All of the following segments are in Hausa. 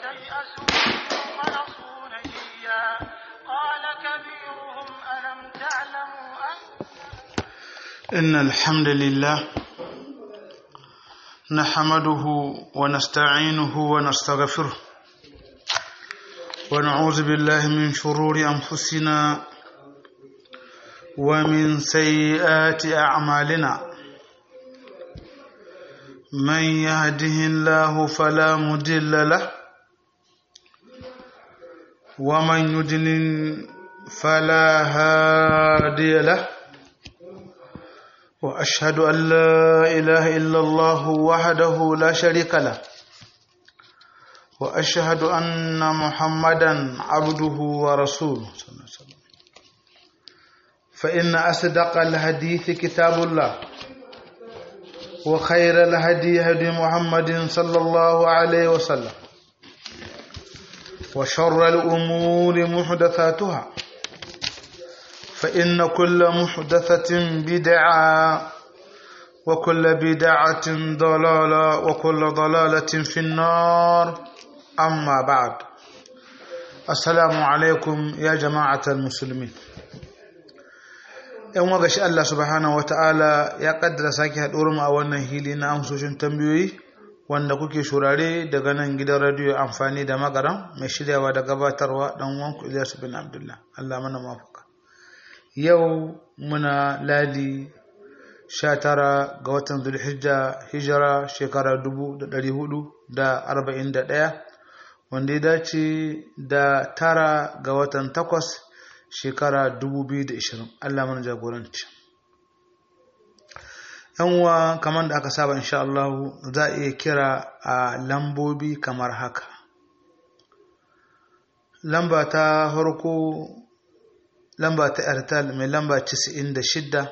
استيئسوا منه خلصوا نجيا قال كبيرهم ألم تعلموا أن إن الحمد لله نحمده ونستعينه ونستغفره ونعوذ بالله من شرور أنفسنا ومن سيئات أعمالنا من يهده الله فلا مضل له ومن يضلل فلا هادي له واشهد ان لا اله الا الله وحده لا شريك له واشهد ان محمدا عبده ورسوله صلى الله عليه وسلم فان اصدق الحديث كتاب الله وخير الهدي هدي محمد صلى الله عليه وسلم وشر الامور محدثاتها فإن كل محدثة بدعة وكل بدعة ضلالة وكل ضلالة في النار أما بعد السلام عليكم يا جماعة المسلمين ‘yan waga shi Allah subhanahu wa ta'ala ya kaddara sake haɗuwar mu a wannan hili na amsoshin tambayoyi wanda kuke shurare daga nan gidan radiyo amfani da magaran mai shiryawa da gabatarwa ɗan wanku Ilyasu bin Abdullah Allah mana mafaka yau muna ladi sha tara ga watan zulhijja hijira shekara dubu da ɗari hudu da arba'in da ɗaya wanda ya dace da tara ga watan takwas shekara dubu biyu da ishirin allah mana jagoranci uwa kamar da aka saba insha Allah za a iya kira a lambobi kamar haka lamba ta farko lamba ta airtel mai lamba 96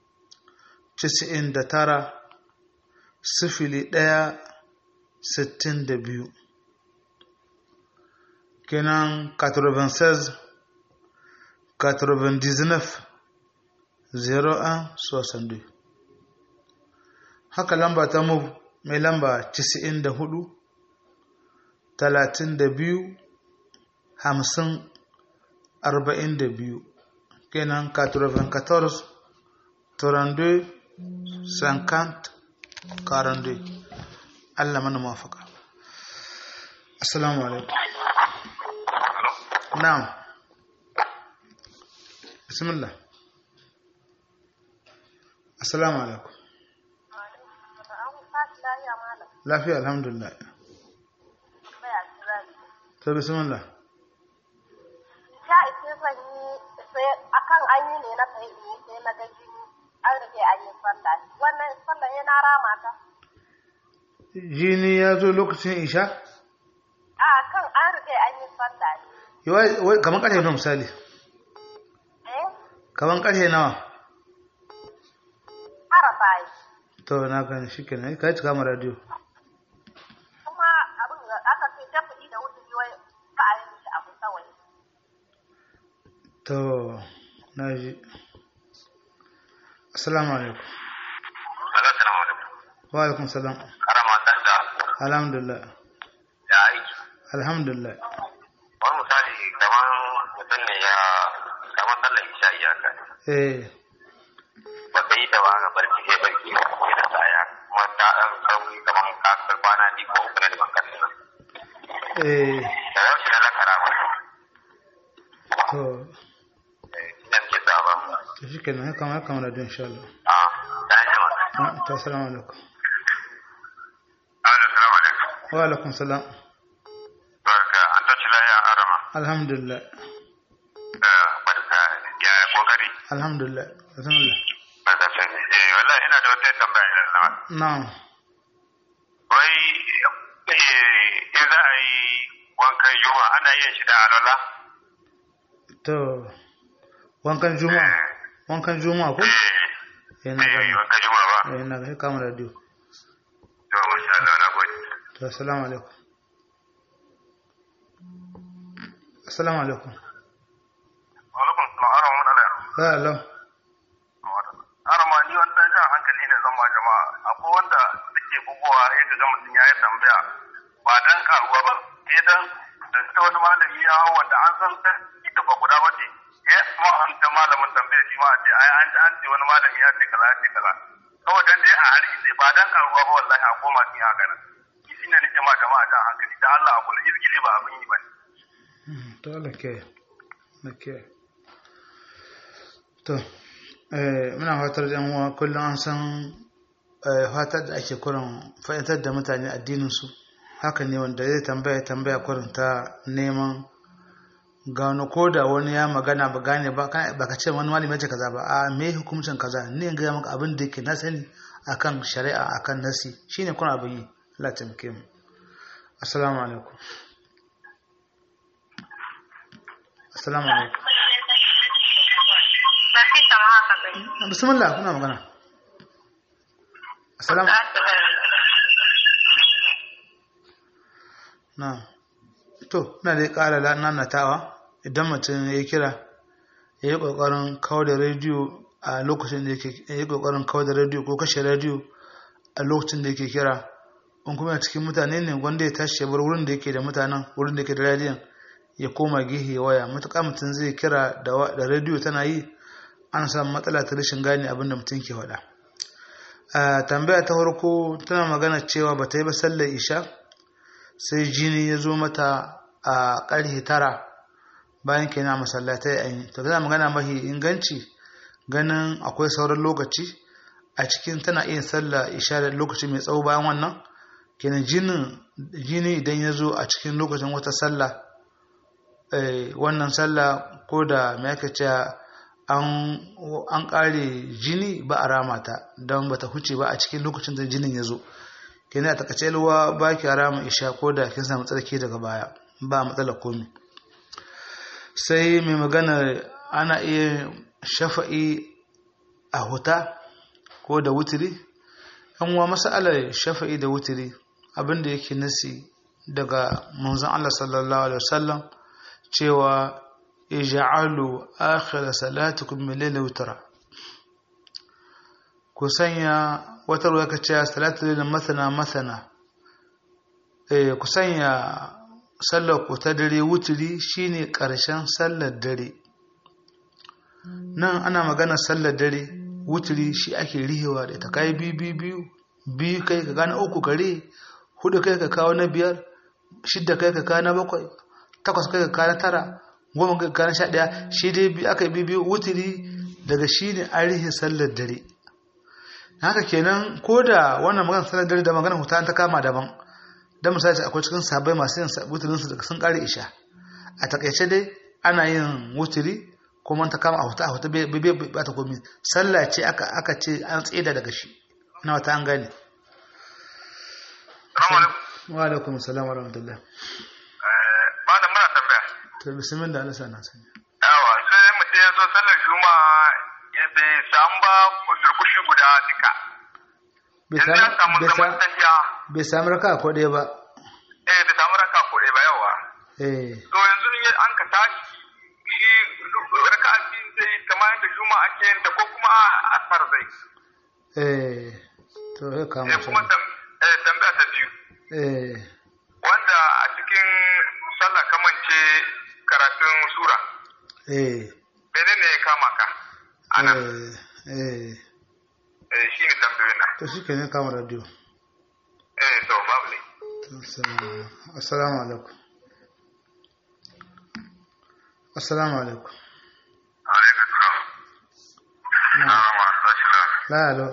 99 sifili ɗaya sittin da biyu kenan 96 99 01 62 haka lamba ta move mai lamba 94 32 50 42 kenan 94 32 50 42 Allah mana mafaka assalamu alaikum na'am bismillah assalamu alaikum lafiya alhamdulillah to bismillah sha ise zan yi sai akan an yi ne na sai yi sai na ga jini an rage an yi sallah wannan sallah ya na rama ta jini ya zo lokacin isha a kan an rage an yi sallah Yawai- kamar ƙarfe nawa misali eh kamar ƙarfe nawa arafa yi to na gani shi kenan ka yi cika ma radio kuma abin da aka ce tafi da wuce wai ka a yi mishi abu kawai to na ji assalamu alaikum Assalamu alaikum. wa alaikum salam Karama ta da alhamdulillah ya aiki. alhamdulillah Wani misali kamar mutum ne ya kamar sallar isha iyaka. eh Ba ka yi ta ba ga barci sai barci sai da tsaya. Kuma ta ɗan sauri kamar ka kai kwana biyu ko uku na da bankan nan. eh Da yau shi na zakara ba. to Shi ne muke sa ba. to shi kenan ya kama ya kama radio insha Allah A ta yi jima. Ah, to assalamu alaikum Assalamu alaikum. wa alaikum salam Barka an tashi lafiya arama. alhamdulillah Barka ya kokari. alhamdulillah bismillah Barka sai. Eh wallahi ina da wata tambaya da Allah. na'am wai eh, in za a yi wankan yunwa ana yin shi da alwala to wankan juma'a wankan juma'a ko eh na eh gani wankan yunwa ba eh na gani kama radio to masha Allah na gode to assalamu alaikum assalamu alaikum alaikum salam arama mun ala ya Allah arama ni wanda jan hankali ne zan ma jama'a akwai wanda suke bugowa ya ga mutum ya yi tambaya ba dan karuwa ba sai dan da ta wani malami ya hau wanda an san ta ita ba guda ba ce ya ma an ta malamin tambaya shi ma a ce ai an ji an ce wani malami ya ce kaza ya ce kaza kawai dan dai a harki sai ba dan karuwa ba wallahi a koma kin haka nan shi ne nake ma jama'a jan hankali da Allah a kula izgili ba abin yi ba ne to Allah ke ke to eh muna fatar yan uwa kullum an san eh, fatar da ake kurin fahimtar da mutane addinin su haka ne wanda zai tambaya tambaya kurin ta neman gano ko da wani ya magana ba gane ba kana- ba ka ce wani malami ya ce kaza ba a me hukuncin kaza ne in ga maka abin da yake na sani akan shari'a akan nasi shine kuna abin yi Allah ya taimake mu assalamu alaikum assalamu alaikum bismillah kuna magana assalamu na to na dai ƙara nanatawa idan mutum ya kira ya yi ƙoƙarin kawo da rediyo a lokacin da yake ya yi ƙoƙarin kawo da rediyo ko kashe rediyo a lokacin da yake kira in kuma cikin mutane ne wanda ya tashi ya bar wurin da yake da mutanen wurin da yake da rediyon ya koma gihe ya waya matuƙa mutum zai kira da wa- da rediyo tana yi ana samun matsala ta rashin gane abin da mutum ke faɗa a tambaya ta farko tana magana cewa ba ta yi ba sallar isha sai jini ya zo mata a ƙarfe tara bayan kenan a masallatai a yi to tana magana mahi inganci ganin akwai sauran lokaci a cikin tana iya sallah isha da lokaci mai tsawo bayan wannan kenan jinin jini idan ya zo a cikin lokacin wata sallah eh, wannan sallah ko da me aka ce an an kare jini ba a rama ta don bata huce ba a cikin lokacin da jinin ya zo kenan a takaice ruwa ba ki rama isha ko da kin samu tsarki daga baya ba matsala komi sai mai magana ana iya shafa'i a huta ko da wutiri yan uwa masalar shafa'i da wutiri abinda yake nasi daga manzon Allah sallallahu alaihi wasallam cewa ij'alu akhir salatukum min layli witra ku sanya wata ruwa ka ce salatu layli masana masana eh ku sanya sallar ku ta dare wutiri shine karshen sallar dare nan ana magana sallar dare wutiri shi ake rihewa da ita kai biyu biyu biyu biyu kai ka gane uku kare hudu kai ka kawo na biyar shidda kai ka kawo na bakwai takwas kai ka kawo na tara goma kai ka kawo na sha ɗaya shi dai biyu aka yi biyu biyu wutiri daga shi ne an rihe sallar dare haka kenan ko da wannan magana sallar dare da magana huta ta kama daban dan misali akwai cikin sabai masu yin wutirin su daga sun kare isha a takaice dai ana yin wutiri kuma ta kama a huta a huta bai bai ba ta komi sallah ce aka aka ce an tseda daga shi ina wata an gane Assalamu alaikum. wa alaikum assalam wa rahmatullah Eh, Malam muna tambaya. to bismillah Allah sana sanya Yawa sai mutum ya zo sallar juma'a ya bai samu ba durkushi guda duka. bai Yanzu ya samu bai zaman sa- tafiya. bai sami raka ko ɗaya ba Eh bai samu raka ko ɗaya ba yawa. eh To yanzu ne an ka tashi shi raka biyu zai kamar yadda juma'a ake yin ta ko kuma a asar zai. eh to ya kama Sai kuma shi tam- eh, tambaya ta biyu. eh Wanda a cikin sallah kamance karatun sura. eh Menene ya kama ka? Ana. eh eh Eh, shi ne tambayoyin na. to shi ke ne kama radio Eh to babu ne. Assalamu- assalamu alaikum assalamu alaikum Alaikum salam. na Na'am, assalamu la alo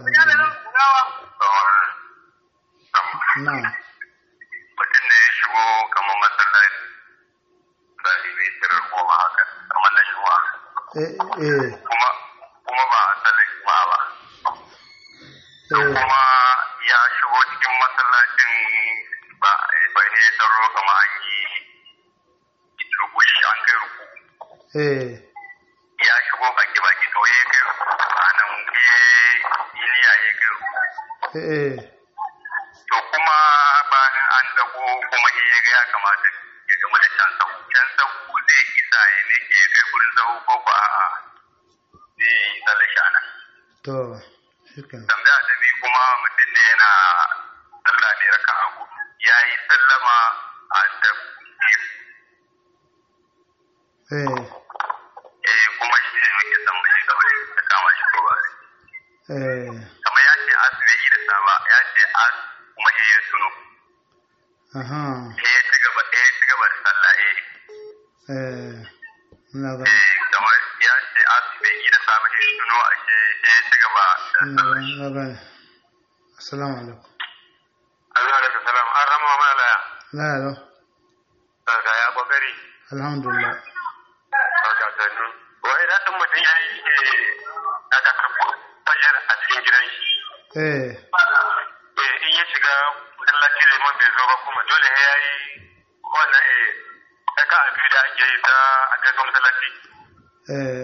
na mutum ne ya shigo kamar masallaci zai mai tirar goma haka kamar na juma'a eh eh kuma kuma ba a sallar juma'a ba eh kuma ya shigo cikin masallacin ba ba ne ya tsaro kamar an yi rukushi an kai ruku eh ya shigo baki baki to ya kai ruku a nan ya yi niyya ya kai ruku eh to kuma bayan an dago kuma ya ga ya kamata ya gama da can sau can sau zai isa ya ne ke kai gurin sau ko ba a zai yi tsalle shana to shi ke tambaya ta biyu kuma mutum ne yana sallah ne raka a hudu ya yi sallama a da eh eh kuma shi ne muke son mu shiga wani da kama shi ko ba eh kamar ya ce asu bai yi da saba ya ce as kuma he ya tuno aha he ya ci gaba he ya ci gaba da sallah eh eh na ga eh kamar ya ce asu bai yi da saba he ya tuno a ce he ya ci gaba da na sallah ga na ga assalamu alaikum Allah da salam an rama mana laya la ya daga ya kokari alhamdulillah daga sannu wai da din mutum ya yi aka karbo fajar a cikin gidan shi eh eh in ya shiga masallaci da imam bai zo ba kuma dole sai ya yi wannan eh aka abi da ake yi ta a kai masallaci eh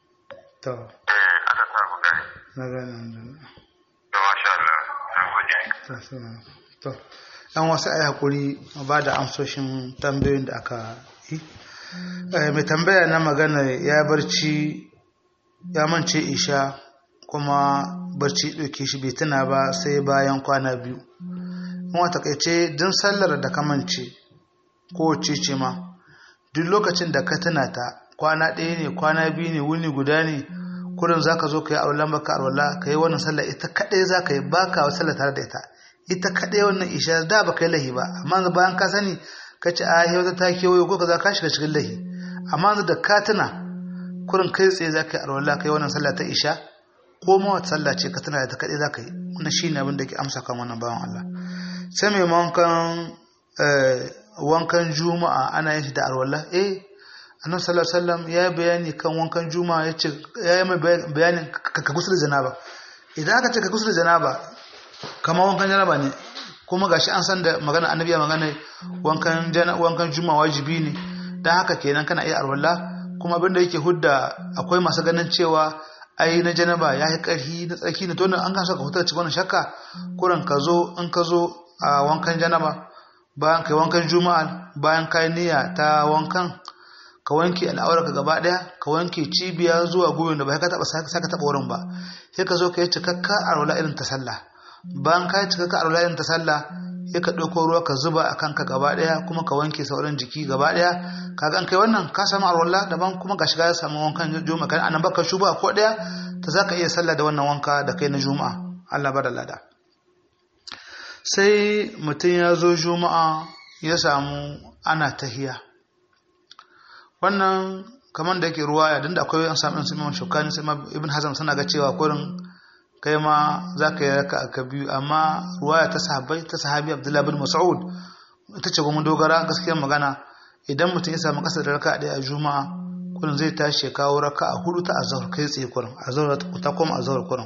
to eh aka samu gani na ga alhamdulillah to masha Allah na gode to assalamu alaikum to dan wasu ai hakuri ba da amsoshin tambayoyin da aka yi Eh, mai tambaya na magana ya barci ya mance isha kuma barci ɗauke shi bai tuna ba sai bayan kwana biyu kuma takaice din sallar da ka mance ko ce ma duk lokacin da ka tuna ta kwana ɗaya ne kwana biyu ne wuni guda ne kurin za ka zo ka yi aulan baka alwala ka yi wannan sallar ita kaɗai za ka yi baka wa sallar tare da ita ita kaɗai wannan isha da ba ka yi lahi ba amma bayan ka sani ka ce a yau ta kewayo ko ka za ka shiga cikin lahi amma yanzu da ka tuna kurin kai tsaye za ka yi alwala ka yi wannan sallah ta isha ko ma wata sallah ce ka tuna da ta kaɗai za ka yi wannan shi ne abin da ke amsa kan wannan bawan Allah sai mai wankan eh, wankan juma'a ana yin shi da alwala eh annabi sallallahu alaihi wasallam ya yi bayani kan wankan juma'a ya ce ya yi mai bayanin ka ka gusul janaba idan aka ce ka gusul janaba kamar wankan janaba ne kuma gashi an san da magana annabi ya magana wankan jana wankan juma'a wajibi ne dan haka kenan kana iya alwala kuma abinda yake hudda akwai masu ganin cewa ai na janaba ya yi ƙarfi na tsarki ne to nan an kasa ka hutar cikin wannan shakka kuran ka zo in ka zo a wankan janaba bayan kai wankan juma'a bayan kai niyya ta wankan ka wanke al'aurarka gaba daya ka wanke cibiya zuwa gwiwar da ba ka taba saka taba wurin ba sai ka zo ka yi cikakka arwala irin ta sallah bayan ka yi cikakka arwala irin ta sallah sai ka ɗauko ruwa ka zuba a kanka gaba daya kuma ka wanke sauran jiki gaba daya kaga an kai wannan ka samu arwala daban kuma ga shiga ya samu wankan juma'a kan anan baka shuba ko daya ta zaka iya sallah da wannan wanka da kai na juma'a Allah bada lada sai mutum ya zo juma'a ya samu ana tahiya wannan kamar da yake ruwaya don da akwai an samu su imam shukani sai ma ibn hazm suna ga cewa kurin kai ma za ka yi raka aka biyu amma ruwaya ta sahabai ta sahabi abdullahi bin mas'ud ita ce kuma dogara gaskiyar magana idan mutum ya samu kasa da raka ɗaya a juma'a kurin zai tashi ya kawo raka a hudu ta azhar kai tsaye kurin azhar ta koma azhar kurin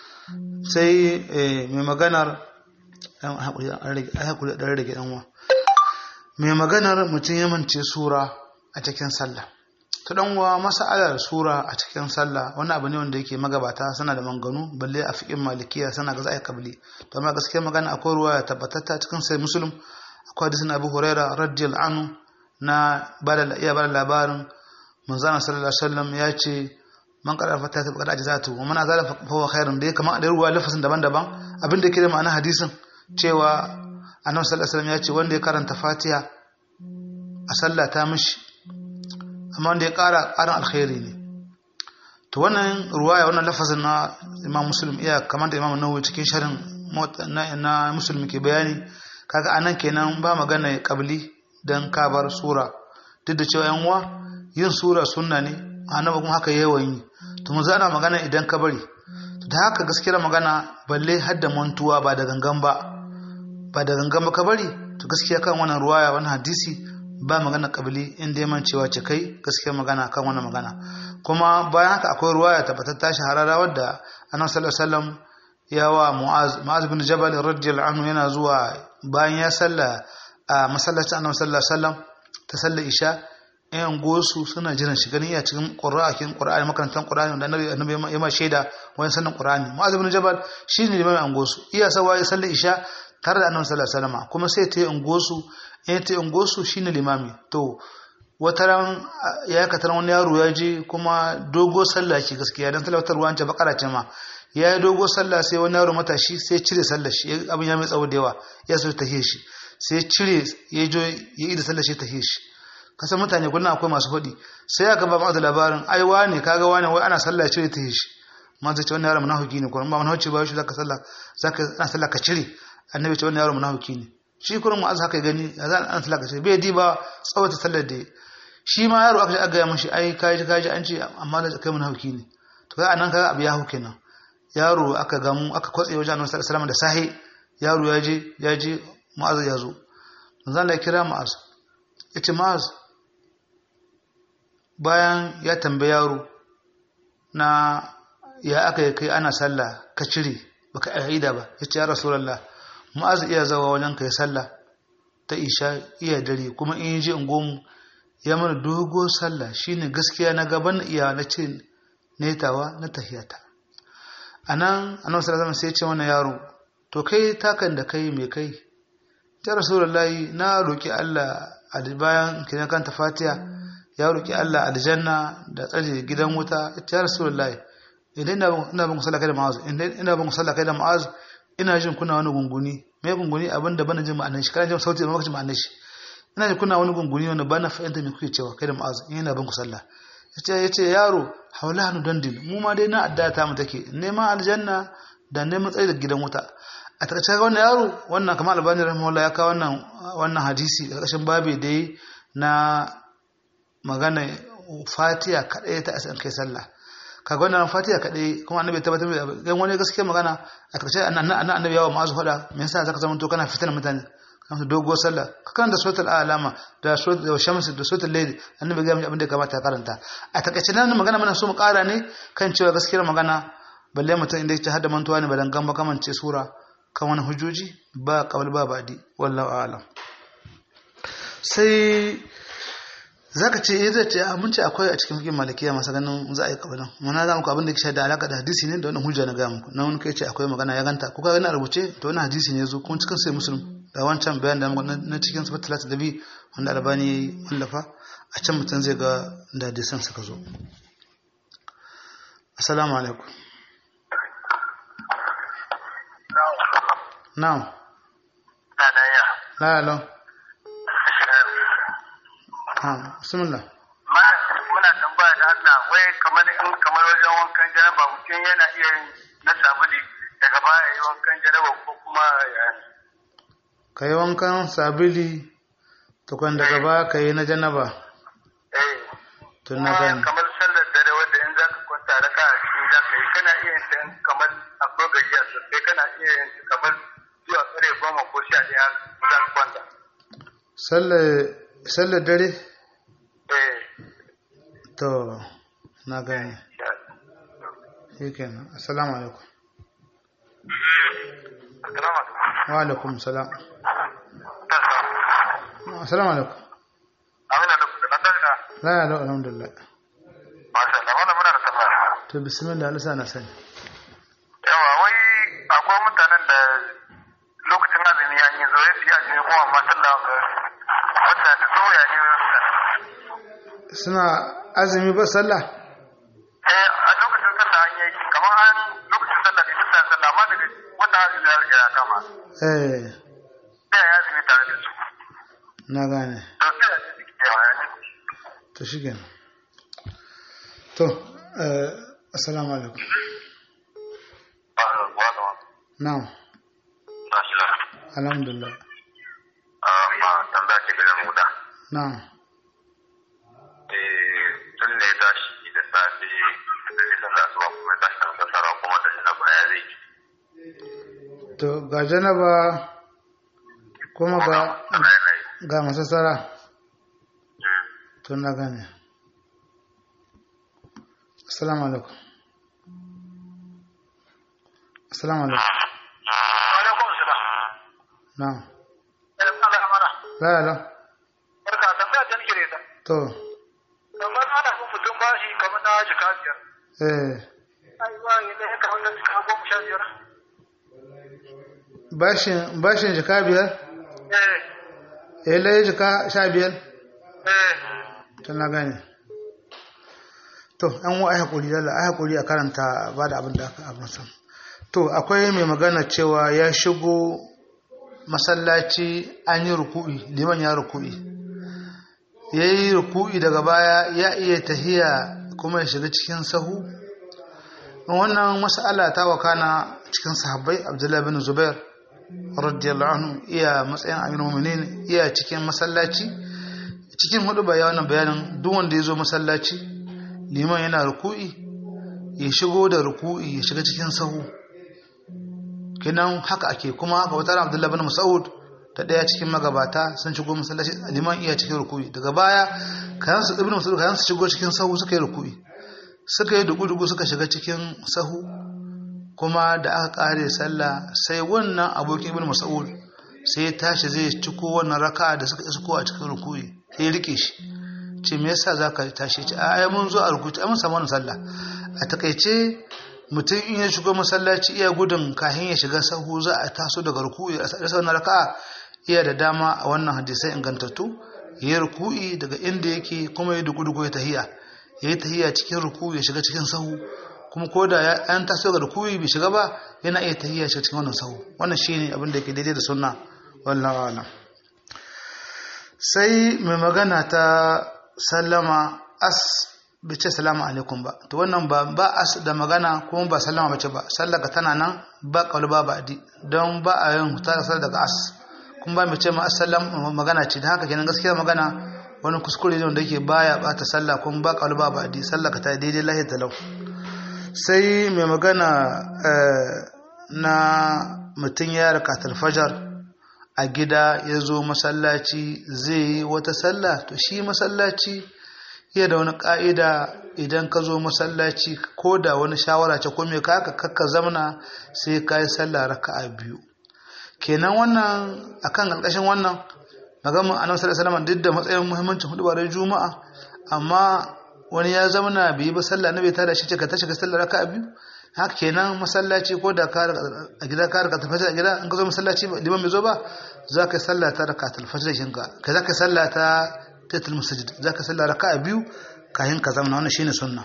sai mai maganar an haƙuri ɗan rage ɗan wa mai maganar mutum ya mance sura a cikin sallah ta dan wa mas'alar sura a cikin sallah wani abu ne wanda yake magabata suna da manganu balle a fiqin malikiya suna ga zai kabli to amma gaskiya magana akwai ruwa ya tabbatatta cikin sai muslim akwai hadisin abu huraira radiyallahu anhu na bada iya bada labarin manzon sallallahu alaihi wasallam ya ce man qara fata ta qara ajzatu wa man azala fa huwa khairun da kamar da ruwa lafazin daban-daban abin da yake da ma'ana hadisin cewa annabi sallallahu alaihi wasallam ya ce wanda ya karanta fatiha a sallah ta mishi amma wanda ya ƙara ƙarin alkhairi ne to wannan ruwaya wannan lafazin na imam muslim iya kamar da imam nawawi cikin sharin na muslim ke bayani kaga anan kenan ba magana kabli dan kabar sura duk da cewa yan uwa yin sura sunna ne annabi kuma haka yawan yi to mun zana magana idan ka bari da haka gaskiyar magana balle hadda mantuwa ba da gangan ba ba da gangan ba ka bari to gaskiya kan wannan ruwaya wannan hadisi ba magana kabili inda ya mancewa ce kai gaskiya magana kan wannan magana kuma bayan haka akwai ruwaya tabbatar ta shahararra wadda annabi sallallahu alaihi wasallam ya wa mu'az mu'az bin jabal radiyallahu anhu yana zuwa bayan ya salla a masallacin annabi sallallahu alaihi wasallam ta sallar isha yan gosu suna jiran shi ganin iya cikin qur'anin qur'ani makarantar qur'ani wanda annabi annabi ya ma shaida wani sannan qur'ani mu'az bin jabal shine limamin an gosu iya sawa ya sallar isha tare da annabi sallallahu alaihi wasallam kuma sai ta yi ungosu in ta yi ungosu shine limami to wata ran ya katar wani yaro ya je kuma dogo sallah ke gaskiya dan talawatar ruwan ce bakara ce ma ya yi dogo sallah sai wani yaro matashi sai cire sallah shi abin ya mai tsawo da yawa ya so ta shi sai ya cire ya jo ya yi da sallar shi ta shi kasan mutane kullum akwai masu faɗi sai aka ba ma'azu labarin ai wane kaga wane wai ana sallah cire ta shi ma zai ce wannan yaro munafiki ne kuma ba munafiki ba shi zaka sallah zaka ana sallah ka cire annabi ce wannan yaro munafiki ne shi kurin mu'az haka gani za ana sallah ka cire bai di ba tsawata sallar da shi ma yaro aka ga mishi ai kaji kaji an ce amma da kai munafiki ne to kai anan kaga abu ya hu kenan yaro aka gamu aka kwatse wajen annabi sallallahu alaihi wasallam da sahi yaro ya je ya je mu'az ya zo manzo Allah ya kira mu'az yace mu'az bayan ya tambayi yaro na ya aka yi kai ana sallah ka cire baka aida ba yace ya rasulullah mu'az iya zawa wajen kai sallah ta isha iya dare kuma in je in gomu ya mana dogo sallah shine gaskiya na gaban iya na ce netawa na tahiyata anan annabi sallallahu alaihi sai ya ce wannan yaro to kai takan da kai me kai ya rasulullahi na roki Allah a bayan kiran kanta fatiha ya roki Allah aljanna da tsare gidan wuta ya rasulullahi idan ina ina ban sallah kai da ma'az idan ina ban sallah kai da ma'az ina jin kuna wani gunguni me gunguni abinda bana jin ma'anar shi kana jin sauti ba jin ma'anar shi ina jin kuna wani gunguni wanda bana fahimta me kuke cewa kai da ma'az ina ban ku sallah yace yace yaro haula hanu dandin mu ma dai na adda ta mu take neman aljanna da neman tsaye da gidan wuta a takaice ga wannan yaro wannan kamar albani rahimahullah ya kawo wannan wannan hadisi a ƙarshen babi da yi na magana fatiha kadai ta asan kai sallah kaga wannan fatiha kadai kuma annabi ya tabbatar da dan wani gaskiya magana a takaice annabi yawa ma'azu fada me yasa zaka zama to kana fitar mutane kamar doguwar sallah ka karanta suratul alama da suratul shams da suratul layl annabi ga abin da kamata ya karanta a takaice nan magana muna so mu kara ne kan cewa gaskiyar magana balle mutum inda yake hada mantuwa ne balan gamba kamance sura kan wani hujjoji ba kawal ba badi wallahu a'lam sai zaka ce eh zai ce mun ce akwai a cikin fikin malikiya masu ganin za a yi kabalan mana za muku abin da ke da alaka da hadisi ne da wannan hujja na ga muku na wani kai ce akwai magana ya ganta kuka gani a rubuce to wannan hadisi ne zo kuma cikin sai musulun da wancan bayan da na cikin sifat talata da bi wanda albani ya yi wallafa a can mutum zai ga da hadisan suka zo assalamu alaikum na'am la la ha bismillah muna tambaya da Allah wai kamar in kamar wajen wankan jaraba mutum yana iya yin na sabuli daga baya yi wankan jaraba ko kuma ya ka yi wankan sabili tukwan daga ba ka yi na janaba eh tun na kuma gani kamar sallar dare wanda in za ka kwanta raka a cikin za ka yi kana iya yin ta in kamar akwai gajiya sosai kana iya yin ta kamar zuwa kare goma ko sha ɗaya za ka kwanta sallar dare eh to na gani ya shi kenan assalamu alaikum Assalamu alaikum. wa alaikum salam assalamu alaikum Amina da kuka nan da la ya lau alhamdulillah Masha Allah, wannan muna da tambaya. to bismillah alisa na sani Yawa, wai akwai mutanen da lokacin azumi ya yi zoye su yi azumi kuma amma sallah ga mutane so ya yi suna azumi ba sallah Eh, a lokacin sallah an yi kamar an lokacin sallah ne sallah sallah amma daga wannan azumi ya riga ya kama. eh Sai ya yi azumi tare da su. na gane To sai ya ce suke yawa ya ce. to shi kenan to eh assalamu alaikum na'am alhamdulillah Ma tambaya ce ga mu da. na'am tun ne ya tashi da safe da zai sallah zuwa kuma ya tashi da sassara kuma da shi na baya zai yi. to ga janaba kuma ga Bayanai. ga masassara to na gane assalamu alaikum assalamu alaikum Alaikum salam. na'am Eh, Allah ya mara. la ya lau Barka, tambaya ta nake da ita. to kamar ana bin mutum bashi kamar na jika biyar eh ai ba yi ne kamar na jika goma sha biyar bashin bashin jika biyar eh eh lai jika sha biyar eh to na gane to an wa ai hakuri lalla ai hakuri a karanta ba da abin da aka abin san to akwai mai magana cewa ya shigo masallaci an yi ruku'i liman ya ruku'i ya yi ruku'i daga baya ya iya tahiya kuma ya shiga cikin sahu wannan mas'ala ta wakana cikin sahabbai abdullahi bin zubair radiyallahu anhu iya matsayin amirul mu'minin iya cikin masallaci cikin hudu bayanan bayanin duk wanda ya zo masallaci liman yana ruku'i ya shigo da ruku'i ya shiga cikin sahu kinan haka ake kuma haka wata abdullahi bin mas'ud ta daya cikin magabata sun shigo masallaci liman iya cikin ruku'i daga baya kayan su ibnu mas'ud kayan su shigo cikin sahu suka yi ruku'i suka yi dugu-dugu suka shiga cikin sahu kuma da aka kare sallah sai wannan abokin ibn mas'ud sai ya tashi zai ciko wannan raka da suka isko a cikin rukuyi sai ya rike shi ce me yasa zaka tashi ce a ai mun zo a rukuyi ai mun samu wannan sallah a takaice mutum in ya shigo masallaci iya gudun kahin ya shiga sahu za a taso daga rukuyi a sa wannan raka iya da dama a wannan hadisai ingantattu ya rukuyi daga inda yake kuma ya dugu-dugu ya tahiya ya yi tahiya cikin rukuyi ya shiga cikin sahu kuma ko da an taso ga rukuyi bai shiga ba yana iya tahiyya shi cikin wannan sahu wannan shine abin da yake daidai da sunna wallahi alam sai mai magana ta sallama as bai ce salamu alaikum ba to wannan ba ba as da magana kuma ba sallama bace ba sallaka tana nan ba kaulu ba ba di don ba a yin ta sal daga as kuma ba mai ce ma assalam magana ce da haka kenan gaskiya magana wani kuskure ne wanda yake baya bata sallah kuma ba kaulu ba ba di sallaka ta daidai lahi talau sai mai magana na mutum ya raka fajar a gida ya zo masallaci zai yi wata sallah to shi masallaci iya da wani ƙa'ida idan ka zo masallaci ko da wani shawara ce ko mai kaka kakka zamana sai ka yi sallah raka'a biyu kenan wannan akan ƙarƙashin wannan magamin annabi sallallahu alaihi duk da matsayin muhimmancin hudubar juma'a amma wani ya zamana bai yi ba sallah na bai tada shi ce ka tashi ka sallah raka'a biyu haka kenan masallaci ko da a gida ka raka tafajir a gida in ka zo masallaci liman bai zo ba za ka yi sallah ta raka tafajir shinka ka za ka yi sallah ta tatul masajid za ka yi sallah raka a biyu kayan ka zama wannan shine sunna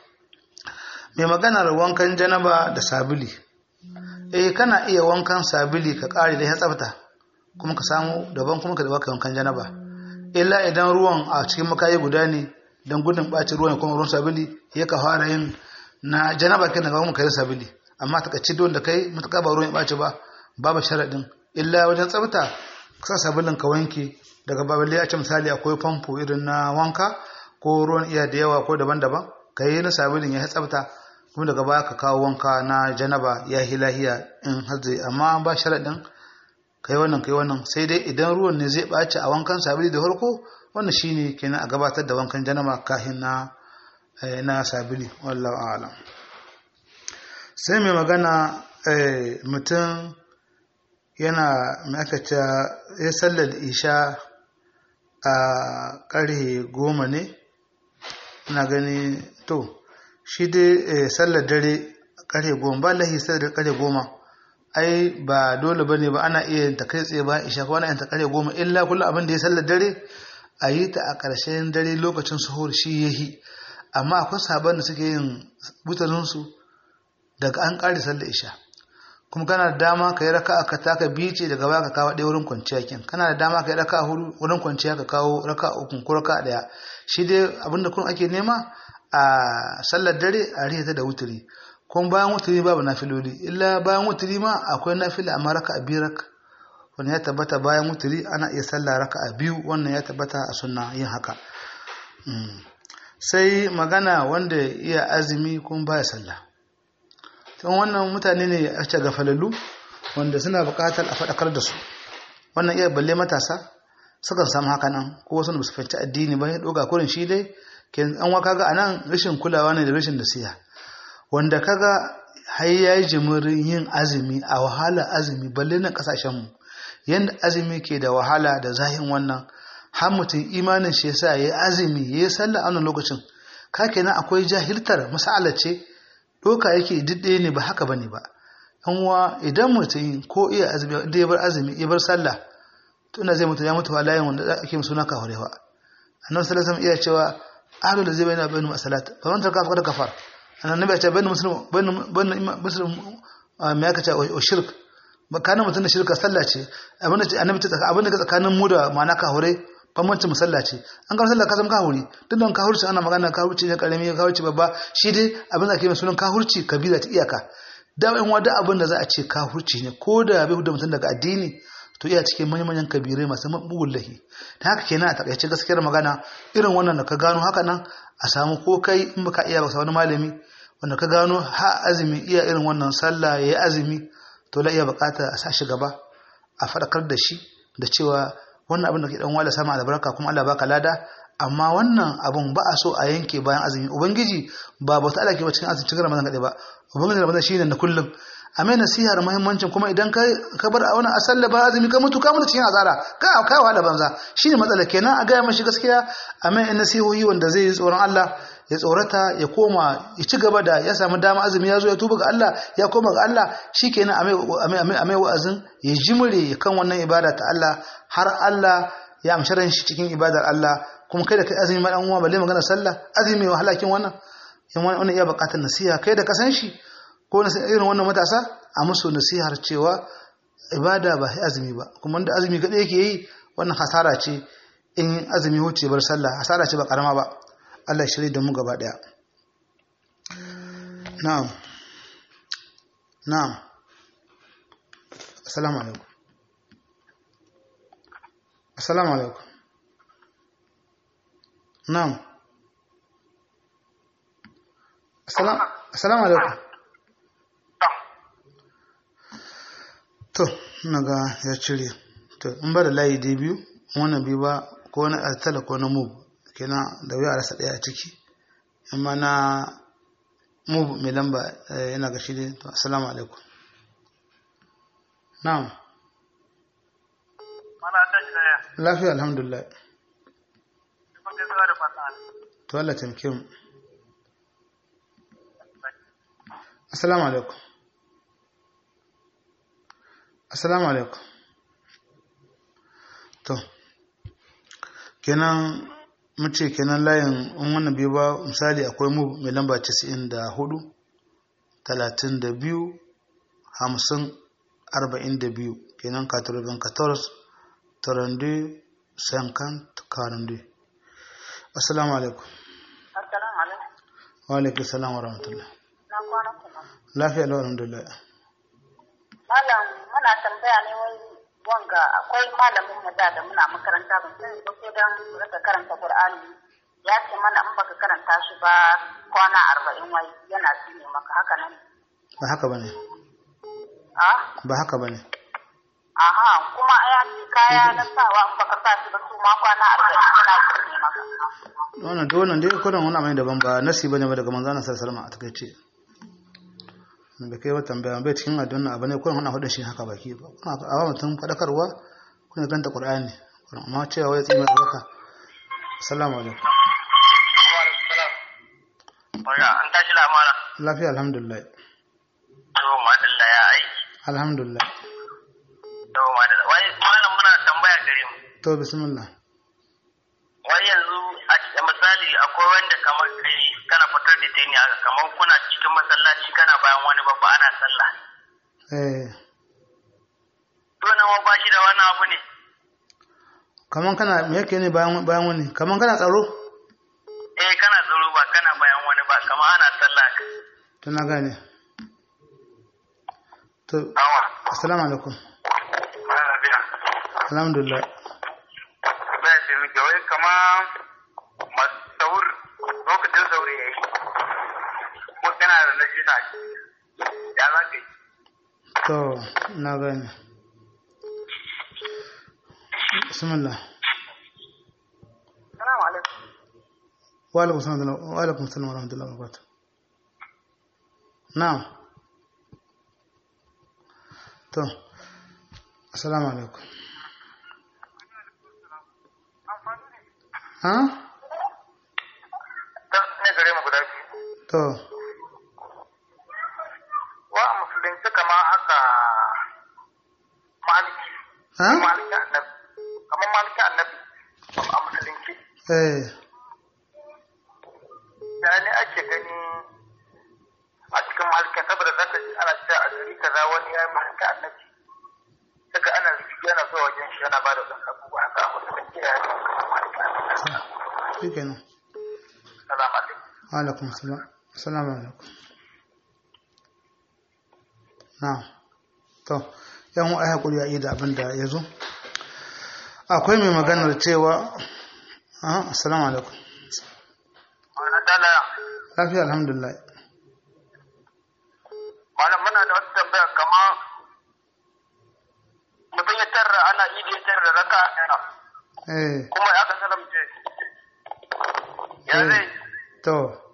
mai maganar wankan janaba da sabili eh kana iya wankan sabili ka kare da ya tsafta kuma ka samu daban kuma ka da baka wankan janaba illa idan ruwan a cikin makayi guda ne dan gudun ɓacin ruwan kuma ruwan sabili ya ka fara yin na janaba kai daga kai sabili amma ta kaci don da kai mutaka ba ruwan ya ɓaci ba babu sharaɗin illa wajen tsafta ka sabulin ka wanke daga baballe ya ce misali akwai famfo irin na wanka ko ruwan iya da yawa ko daban-daban ka yi na sabulin ya tsafta kuma daga baya ka kawo wanka na janaba ya yi lahiya in hazzi amma ba sharaɗin kai wannan kai wannan sai dai idan ruwan ne zai ɓaci a wankan sabili da farko wannan shine kenan a gabatar da wankan janaba kahin na na sabili wallahu a'lam sai mai magana mutum yana mai aka ce ya sallar isha a ƙarhe goma ne na gani to shi dai sallar dare ƙarhe goma ba lahi sallar ƙarhe goma ai ba dole ba ne ba ana iya ta kai tsaye ba isha ko ana yin ta ƙarhe goma illa kullum abin da ya sallar dare a yi ta a ƙarshen dare lokacin suhur shi ya yi amma akwai sabon da suke yin butalinsu daga an ƙari sallar isha kuma kana da dama ka yi raka ka taka bice daga baya ka kawo ɗaya wurin kwanciya kin kana da dama ka yi raka hudu wurin kwanciya ka kawo raka uku ko raka ɗaya shi dai abin da kun ake nema a sallar dare a rihata da wuturi kuma bayan wuturi babu nafiloli illa bayan wuturi ma akwai nafila amma raka a biyu raka wannan ya tabbata bayan wuturi ana iya sallah raka a biyu wannan ya tabbata a sunna yin haka sai magana wanda iya azumi kuma baya sallah tun wannan mutane ne a ce gafalallu wanda suna buƙatar a faɗakar da su wannan iya balle matasa sukan samu haka nan ko wasu da su fahimci addini ba ya ɗoga kurin shi dai ke an waka ga anan rashin kulawa ne da rashin nasiha wanda kaga har yayi jimirin yin azumi a wahala azumi balle na kasashen mu yanda azumi ke da wahala da zahin wannan har mutum imanin shi yasa yayi azumi yayi sallah a wannan lokacin ka kenan akwai jahiltar mas'ala ce doka yake didde ne ba haka bane ba wa idan mutum ko iya azumi da ya bar azumi ya bar sallah to ina zai mutu ya mutu layin wanda ake musu na kahurewa annabi sallallahu alaihi iya cewa ahlu da zai bayyana bainu masalat fa man tarka faqad kafar annabi ya ce bainu muslim bainu bainu muslim me aka ce o shirk makanin mutum da shirka sallah ce abin da annabi ta abin da tsakanin mu da ma'ana kahure bambancin musalla ce an ga sallah ka zama kahuri duk da kahurci ana magana kahurci ne karami kahurci babba shi dai abin da ake mai sunan kahurci kabila ta iyaka da in wada abin da za a ce kahurci ne ko da bai da mutum daga addini to iya cikin manyan kabirai masu bugun lahi ta haka kenan a takaice gaskiyar magana irin wannan da ka gano haka nan a samu ko kai in baka iya ba wani malami wanda ka gano ha azumi iya irin wannan sallah yayi azumi to la iya bukata a sa shi gaba a fadakar da shi da cewa wannan abin da ke dan wala sama albarka kuma Allah baka lada amma wannan abun ba a so a yanke bayan azumi ubangiji ba bauta Allah ke ba cikin azumi cikin Ramadan kadai ba ubangiji Ramadan shine na kullum a mai nasiha da muhimmancin kuma idan ka ka bar a wani asalla ba azumi ka mutu ka mutu cikin azara ka ka wahala banza shine matsala kenan a gaya mashi gaskiya a mai nasihohi wanda zai yi tsoron Allah ya tsorata ya koma ya ci gaba da ya samu dama azumi ya zo ya tuba ga Allah ya koma ga Allah shikenan a mai a mai wa'azin ya jimre kan wannan ibada ta Allah har Allah ya amshi ran shi cikin ibadar Allah kuma kai da kai azumi ma dan uwa balle magana sallah azumi mai wahala kin wannan in wannan iya bukatar nasiha kai da ka san shi ko na irin wannan matasa a musu nasihar cewa ibada ba sai azumi ba kuma da azumi kadai yake yi wannan hasara ce in azumi wuce bar sallah hasara ce ba karama ba Allah ya shirye da mu gaba daya na'am na'am assalamu alaikum assalamu alaikum na'am assalamu alaikum to naga ya cire to in ba da layi dai biyu wannan biyu ba ko wani altala ko na move kenan da wuya a rasa ɗaya a ciki amma na move mai lamba yana ga shi dai to assalamu alaikum na'am lafiya alhamdulillah to Allah taimake mu assalamu alaikum assalamu alaikum to kenan mace kenan layin in wannan biyu ba misali akwai mu mai lamba 94 32 50 42 kenan 94 32 50 42 assalamu alaikum Assalamu alaikum. wa alaikum salam wa rahmatullah Na kwana kuma. lafiya lau alhamdulillah Malam muna tambaya ne wai wanga akwai malamin mu da da muna makaranta ban sani ba ko dan rika karanta Qur'ani ya ce mana in baka karanta shi ba kwana arba'in wai yana tsine maka haka nan. ba haka bane Ah? ba haka bane Aha, kuma ya ce kaya na sawa in baka sa shi ba su ma kwana arba'in yana tsine maka. wannan duk wannan dai kuran wani mai daban ba nasi bane ba daga manzo Allah sallallahu alaihi wasallam a takeice bai kai wata tambaya bai cikin addu'a abu ne kuran wannan hudun shi haka baki ba kuna a ba mutum fadakarwa kuna ganta qur'ani kuran amma cewa wai tsima baka assalamu alaikum Oya, an tashi lamana. lafiya alhamdulillah To, madalla ya aiki. alhamdulillah To, madalla. Wai, malam muna tambaya gare mu. to bismillah Wai yanzu, a cikin misali, akwai wanda kamar kai kana fitar da teni haka, kamar kuna cikin masallaci kana bayan wani babba ana sallah. eh To, nan ba shi da wani abu ne. kaman kana me yake ne bayan bayan wani kaman kana tsaro Eh, kana tsaro ba kana bayan wani ba, kamar ana sallah. to na gane to Awa. assalamu alaikum Ana biya. alhamdulillah Baya ce muke, wai kama masu saur, lokacin sauri ya yi. Ko kana da najisa ya za ka yi. to na gane bismillah Assalamu alaikum. wa alaikum salam wa alaikum salam wa rahmatullahi wa barakatuh na'am to assalamu alaikum ha Ta ne gare mu guda biyu. to wa a musulunci kama aka maliki ha maliki annabi kamar maliki annabi a musulunci eh da ne ake gani a cikin malikin saboda za ka ji ana cewa a gari kaza wani ya yi maliki annabi yana zuwa wajen shi yana ba da ɗan abubuwa haka a musulunci ya yi shi kenan salamu alaikum alaikum salam assalamu alaikum na to yan wa hakuri a yi da abin da ya zo akwai mai maganar cewa ah assalamu alaikum wani dala lafiya alhamdulillah malam muna da wata tambaya kama mutum ya tarra ana idi ya tarra raka ɗaya eh kuma ya ka salamce ya Eh. zai to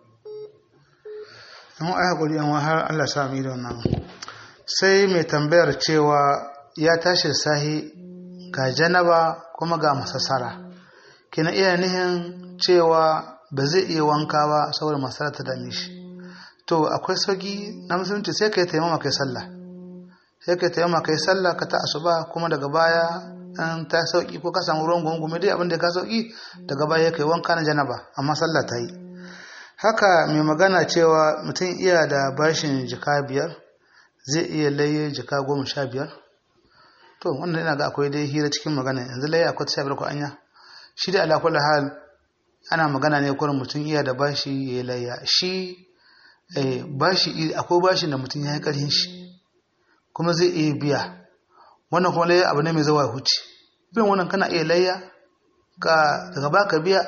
yan wa hakuri yan wa har Allah sa mu yi da wannan sai mai tambayar cewa ya tashi da sahi ga janaba kuma ga masassara kina iya nihin cewa ba zai iya wanka ba saboda masara ta dame shi to akwai sauki na musulunci sai ka yi taimama kai sallah sai ka yi taimama kai sallah ka ta asuba kuma daga baya an ta sauki ko ka samu ruwan gungume dai abin da ka sauki daga baya kai wanka na janaba amma sallah ta yi haka mai magana cewa mutum iya da bashin jika biyar zai iya laye jika goma sha biyar to wannan ina ga akwai dai hira cikin magana yanzu laye akwai ta sha biyar ko anya shi da ala kulli hal ana magana ne kurin mutum iya da bashi ya layya shi eh, bashi akwai bashin da mutum ya yi ƙarhin shi kuma zai iya biya wannan kuma layya abu ne mai zawa huce bin wannan kana iya layya ka daga baka biya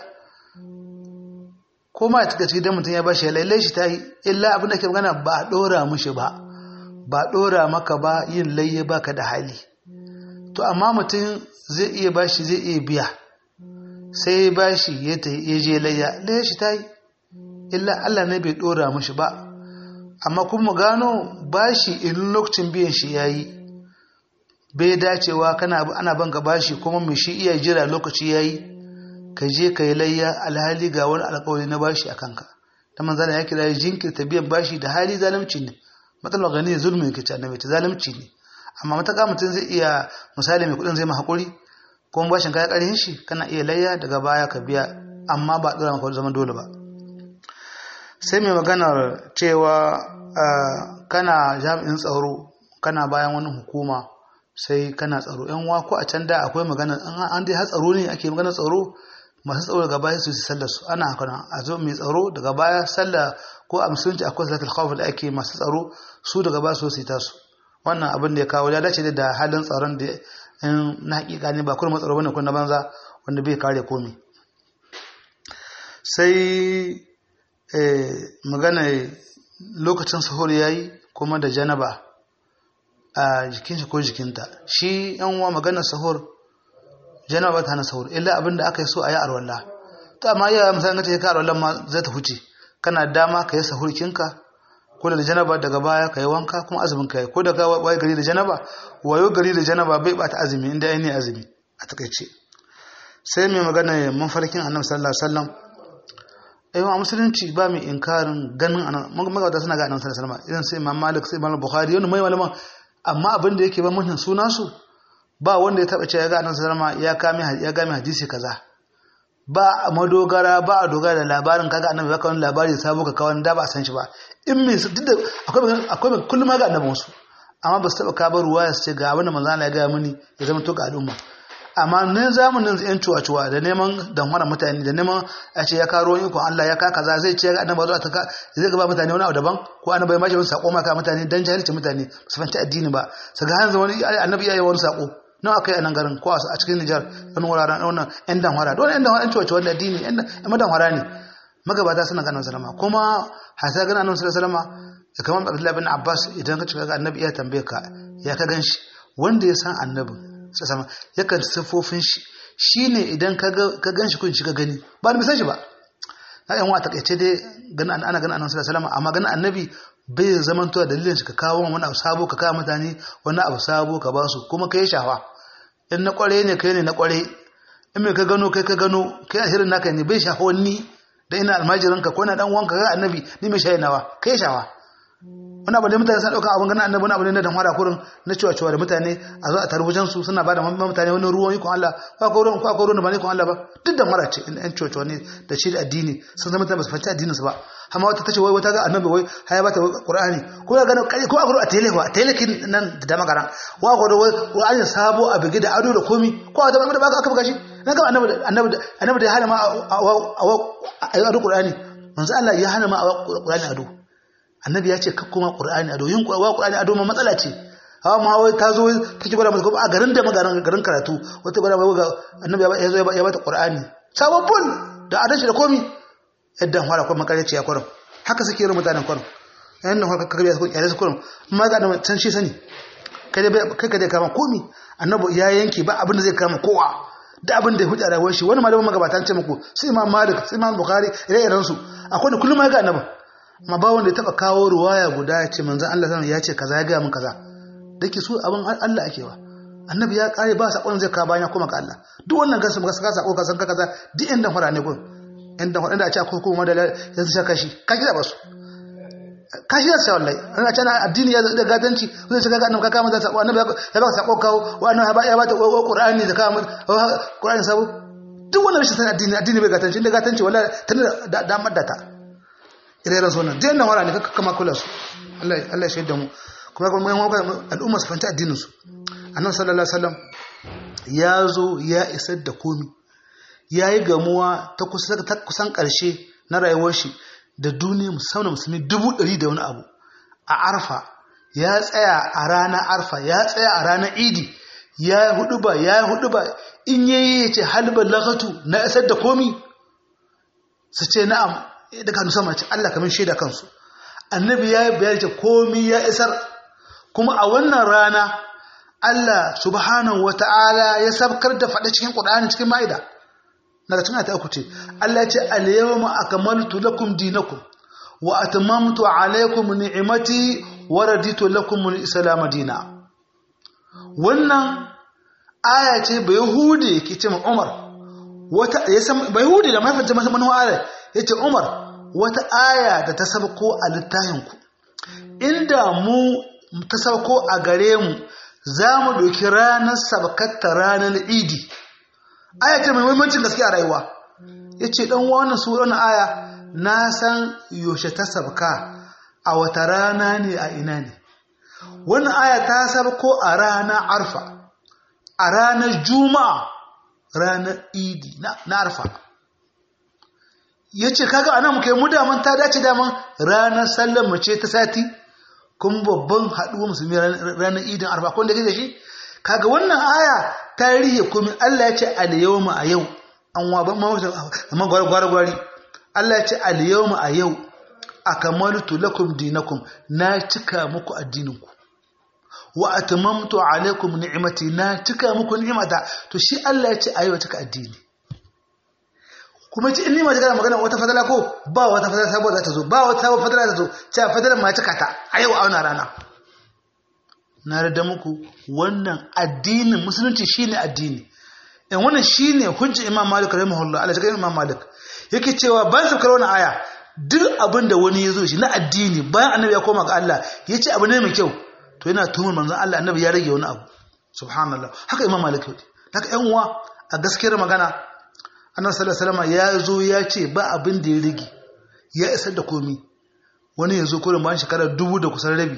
ko ma ya cika cikin mutum ya bashi ya lalle shi ta yi illa abin da ke magana ba a ɗora mushi ba ba a ɗora maka ba yin layya baka da hali to amma mutum zai iya bashi zai iya biya sai bashi ya ta ya je layya layya shi ta yi illa Allah ne bai ɗora mushi ba amma kuma gano bashi in lokacin biyan shi ya yi bai dacewa kana ana banka bashi kuma mai shi iya jira lokaci ya yi ka je ka yi layya alhali ga wani alkawari na bashi a kanka ta manzana ya kira jinkirta biyan bashi da hali zalunci ne matsalar gani zulmi ke ta annabi ta zalunci ne amma mataka mutum zai iya misali mai kudin zai ma hakuri kuma bashin kaya karin shi kana iya layya daga baya ka biya amma ba dora maka zaman dole ba sai mai maganar cewa kana jami'in tsaro kana bayan wani hukuma sai kana tsaro yan wa ko a can da akwai magana an dai har tsaro ne ake magana tsaro masu tsaro daga baya su yi sallar su ana haka nan a zo mai tsaro daga baya sallah ko a musulunci akwai salatul khawf da ake masu tsaro su daga baya su yi tasu wannan abin da ya kawo ya dace da halin tsaron da in na hakika ne ba kuma tsaro bane ko na banza wanda bai kare komai sai magana lokacin sahur yayi kuma da janaba a jikin shi ko jikinta shi yan uwa magana sahur janaba ba ta hana sahur illa abinda aka yi so a yi arwalla to amma iya misalin ta ka arwallan ma zai ta huce kana dama ka yi sahur kinka ko da janaba daga baya ka yi wanka kuma azumin ka yi ko da ka waye gari da janaba wayo gari da janaba bai bata azumi inda ai ne azumi a takaice sai mai magana mafarkin annabi sallallahu alaihi wasallam ayyuka a musulunci ba mai inkarin ganin annabi magabata suna ga annabi sallallahu alaihi wasallam idan sai imam malik sai imam bukhari yana mai malaman amma abin da yake ba mutum suna su ba wanda ya taba cewa ya ga annabi sallallahu ya kame ya game hadisi kaza ba a madogara ba a dogara da labarin kaga annabi ya kawo labari sabo ka kawo da ba a san shi ba in me duk da akwai akwai kullum ga annabi wasu amma ba su taba ka bar ruwa su ce ga abin da manzo Allah ya ga mini ya zama to ga al'umma amma ne zamanin yan cuwa-cuwa da neman damfara mutane da neman a ce ya karo ikon Allah ya ka kaza zai ce annabi zuwa ta zai gaba mutane wani abu daban ko annabi ya mashi wani sako maka mutane dan jahilci mutane su fanta addini ba su ga hanzu wani annabi ya yi wani sako nawa kai a nan garin ko a cikin Nijar wani wuraren wannan yan damfara don yan damfara yan cuwa-cuwa da addini yan madamfara ne magabata suna ganin salama kuma hasa ganin annabi salama da kamar Abdullahi bin Abbas idan ka cika ga annabi ya tambaye ka ya ka gan shi wanda ya san annabin sama yakan siffofin shi shine idan ka gan shi kun shiga gani ba da misan shi ba na yan wa takaice dai ganin ana ganin annabi sallallahu alaihi amma ganin annabi bai zaman to dalilin shi ka kawo wani abu sabo ka kawo mutane wani abu sabo ka ba su kuma kai shawa in na kware ne kai ne na kware in mai ka gano kai ka gano kai a shirin naka ne bai shafa wani da ina almajirin ka ko na dan wanka ga annabi ni mai shayi nawa kai shawa wani abu ne mutane sun ɗauka abin ganin annabi wani abu ne na damara kurin na cewa cewa da mutane a zo a tarbujan su suna bada mutane wani ruwan ikon Allah ko akwai ruwan ko akwai ruwan da ba ne ikon Allah ba duk da mara ce in ɗan cewa ne da shi da addini sun zama mutane ba su fahimci addinin su ba amma wata tace wai wata ga annabi wai haya bata Qur'ani ko ya gano ko a a tele a tele kin nan da dama wa ko da Qur'ani sabo a bige da ado da komi ko a da ba aka buga shi na ga annabi annabi annabi da ya hana ma a ado Qur'ani manzo Allah ya hana ma a Qur'ani ado annabi ya ce kakkuma qur'ani ado yin wa qur'ani ado ma matsala ce hawa ma wai ta zo ta ci gwada masa a garin da magaran garin karatu wata gwada mai ga annabi ya zo ya bata qur'ani sababbun da adan shi da komi yadda fara kuma makarici ya kwaram haka suke yin mutanen kwaram yayin da haka kaga su kyale su kwaram amma ga da can shi sani kai da kai ka dai kama komi annabi ya yanke ba abin da zai kama kowa da abin da ya huta rayuwar shi wani malamin magabatan ce muku sai imam malik sai imam bukhari ire-iren su akwai da kullum ya ga annabi amma ba wanda ya taba kawo ruwaya guda ya ce manzan Allah sanar ya ce kaza ya gaya min kaza da ke so abin Allah ake wa annabi ya kare ba sakon zai kawo bayan kuma ka Allah duk wannan gasu ga saka sako ka san ka kaza duk inda fara ne kun inda fara da a ce akwai kuma da yanzu saka shi ka kira ba su ka shi sai wallahi an ce addini ya da gadanci zai shiga ga annabi ka kama da sako annabi ya baka sako kawo wa annabi ya bata Qur'ani da kama Qur'ani sabo duk wannan rashin san addini addini bai gatanci inda gatanci wallahi tana da damar da ta ire-iren su wannan jiyan nan wara ne kakka kama kula su Allah ya shaida mu kuma kuma yan wakar al'umma su fanta addinin su annabi sallallahu alaihi wasallam ya zo ya isar da komi ya yi gamuwa ta kusan karshe na rayuwar shi da duniya musamman musulmi dubu ɗari da wani abu a arfa ya tsaya a ranar arfa ya tsaya a ranar idi ya yi hudu ba ya yi hudu ba in yayi ya ce halbar lakatu na isar da komi su ce na'am daga hannu sama ce Allah kamar shaida kansu annabi ya bayar ce komi ya isar kuma a wannan rana Allah subhanahu wata'ala ya sabkar da faɗa cikin Qur'ani cikin Maida daga cikin ayata uku ce Allah ya ce al-yawma akmaltu lakum dinakum wa atmamtu alaykum ni'mati wa raditu lakum al-islam dina wannan aya ce bai hude ke ce Umar wata ya san bai hude da mafi jama'a manuwa aya yace Umar wata aya da ta sabko a littafinku inda mu ta sabko a gare mu za mu ɗauki ranar sabkatta ranar idi aya ce mai muhimmancin gaske a rayuwa ya ce ɗan wannan suran aya na san yaushe ta sabka a wata rana ne a ina ne wannan aya ta sabko a ranar arfa a ranar juma'a ranar idi na arfa ya ce kaga ana muka yi mu daman ta dace daman ranar sallar mace ta sati kuma babban haɗuwa musulmi ranar idin arba kwanda ke da shi kaga wannan aya ta rihe kuma Allah ya ce al-yawma a yau an wa ban mawata amma gwari gwari Allah ya ce al-yawma a yau akamaltu lakum dinakum na cika muku addininku wa atmamtu alaikum ni'mati na cika muku ni'mata to shi Allah ya ce a yau cika addini kuma ci in ni mace kana magana wata fadala ko ba wata fadala sabuwa za ta zo ba wata sabuwar fadala ta zo cewa fadalar ma cika ta a yau a wannan rana na rada muku wannan addinin musulunci shine addini in wannan shine hujja imam malik rahimahullah Allah ya imam malik yake cewa ban sabkar wannan aya duk abin da wani ya zo shi na addini bayan annabi ya koma ga Allah ya ce abu ne mai kyau to yana tuhumar manzon Allah annabi ya rage wani abu subhanallah haka imam malik yake haka yan uwa a gaskiyar magana annabi sallallahu alaihi wasallam ya zo ya ce ba abin da ya rage ya isar da komi wani ya zo kurin bayan shekara dubu da kusan rabi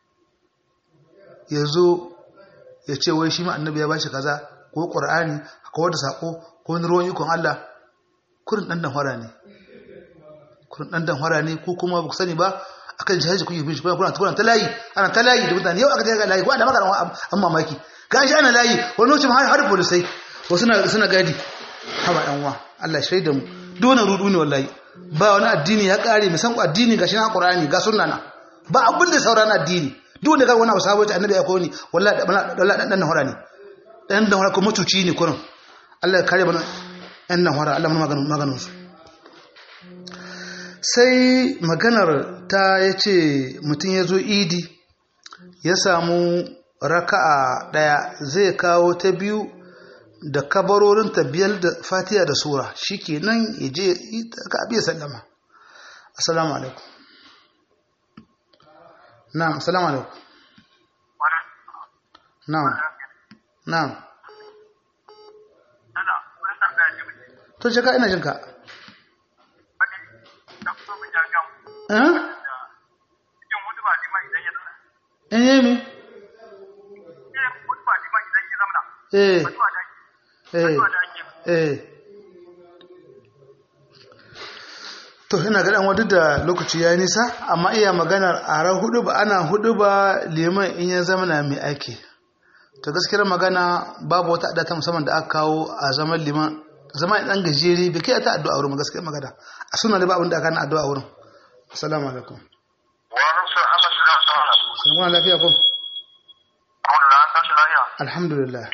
ya zo ya ce wai shi ma annabi ya bashi kaza ko qur'ani ko wata sako ko wani ruwan ikon Allah kurin dan dan hora ne kurin dan dan hora ne ko kuma ba ku sani ba akan jihar kuke bin shi kuna kuna ta layi ana ta layi da mutane yau aka ta layi ko ana magana an mamaki ga shi ana layi wani lokacin har har polisai wasu suna suna gadi haba ɗan wa Allah shaida mu dole rudu ne wallahi ba wani addini ya kare mu san ku addini gashi na Qur'ani ga sunna na ba abin da sauran addini duk da ga wani abu sabo ta annabi ya koyi ni wallahi wallahi dan dan hora ne dan dan hora ko mutuci ne kurin Allah ya kare mana ɗan nan hora Allah mun maganin maganin su sai maganar ta yace mutum ya zo idi ya samu raka'a daya zai kawo ta biyu da kabarorin biyar da fatiha da sura shi ke nan ya je ka abiya sallama assalamu alaikum na'am assalamu alaikum na'am na'am to je ka ina jinka eh eh me eh eh eh to ina ga dan duk da lokaci ya nisa amma iya maganar ara hudu ba ana hudu ba liman in ya zama na mai aiki to gaskiyar magana babu wata adata musamman da aka kawo a zaman liman zaman dan gajeri bai kai ta addu'a wurin gaskiyar magana a suna da ba abin da aka na addu'a wurin assalamu alaikum wa rasul Allah shi da sana salamu lafiya ko Allah an tashi lafiya alhamdulillah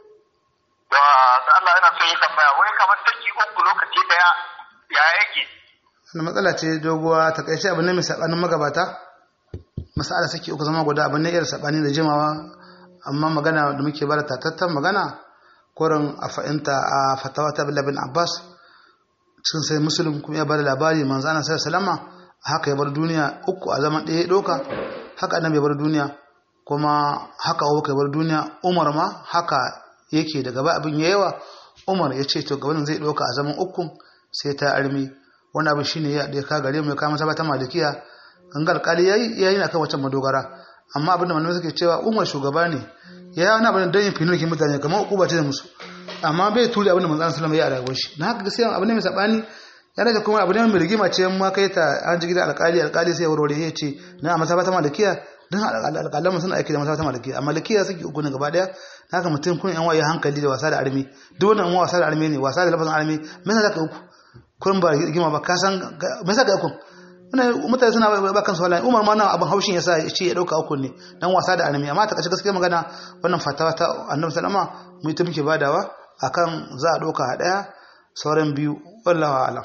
da da Allah yana so yi tambaya wai kamar take uku lokaci daya ya yake wannan matsala ce doguwa ta kai abin ne mai sabanin magabata masala saki uku zama guda abin ne irin sabani da jimawa amma magana da muke bada tatattan magana korin a fa'inta a fatawa ta bin abbas cikin sai musulun kuma ya bada labari manzo ana sai salama haka ya bar duniya uku a zaman ɗaya ɗauka haka annabi ya bar duniya kuma haka abubakar ya bar duniya umar ma haka yake daga ba abin yawa umar ya ce to gabanin zai ɗauka a zaman uku sai ta armi wani abin shine ya da ka gare mu ya kama sabata malikiya gangar kali yayi yayi na kan wata madogara amma abin da malamai suke cewa umar shugaba ne ya yi wani abin don yin finokin mutane kamar ukuba ce da musu amma bai tuli abin da manzan salama ya a rayuwar shi na haka gaskiya abin da mai sabani ya rage kuma abin da mai rigima ce ma kai ta an ji gidan alkali alkali sai ya warware ya ce na a masabata malikiya don alƙalan suna aiki da masabata malikiya a malikiya suke uku ne gaba daya na haka mutum kun yan waye hankali da wasa da armi duk wannan wasa da armi ne wasa da lafazin armi me yasa zaka uku kun ba rigima ba ka san me yasa ka uku mutane suna ba kansu wala umar ma nan abin haushin yasa ya ce ya dauka uku ne dan wasa da annabi amma ta kace gaskiya magana wannan fatawa ta annabi sallama mu ita muke badawa akan za a dauka a daya sauran biyu wallahi alam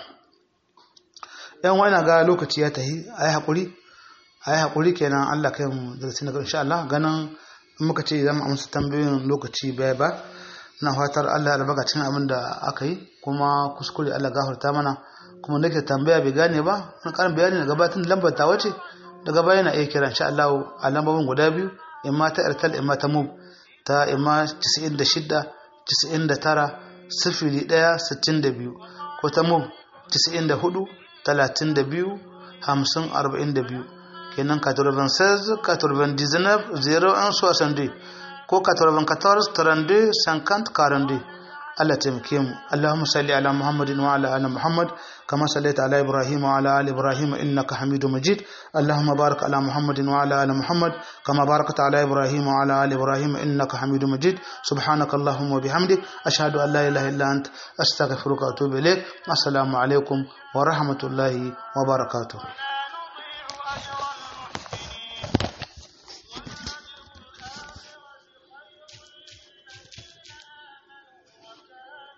yan wani ga lokaci ya tahi ayi hakuri ayi hakuri kenan Allah kai mu da sai insha Allah ganin in muka ce zan amsa tambayoyin lokaci bai ba ina fatar Allah ya albarka cikin abin da aka yi kuma kuskure Allah gafarta mana kuma nake tambaya bai gane ba wani karin bayani daga batun lambar ta wace daga baya na iya kira insha Allah a lambobin guda biyu imma ta Airtel imma ta Move ta imma 96 99 sifili ɗaya sittin da biyu ko ta Move 94 32 50 42 kenan 96 99 01 62 ko 94 32 50 42 Allah taimake mu Allahumma salli ala Muhammadin wa ala ali Muhammad kama sallaita ala Ibrahim wa ala ali Ibrahim innaka Hamidum Majid Allahumma barik ala Muhammadin wa ala ali Muhammad kama barakta ala Ibrahim wa ala ali Ibrahim innaka Hamidum Majid subhanaka Allahumma wa bihamdik ashhadu an la ilaha illa ant astaghfiruka wa atubu ilaik assalamu alaikum wa rahmatullahi wa barakatuh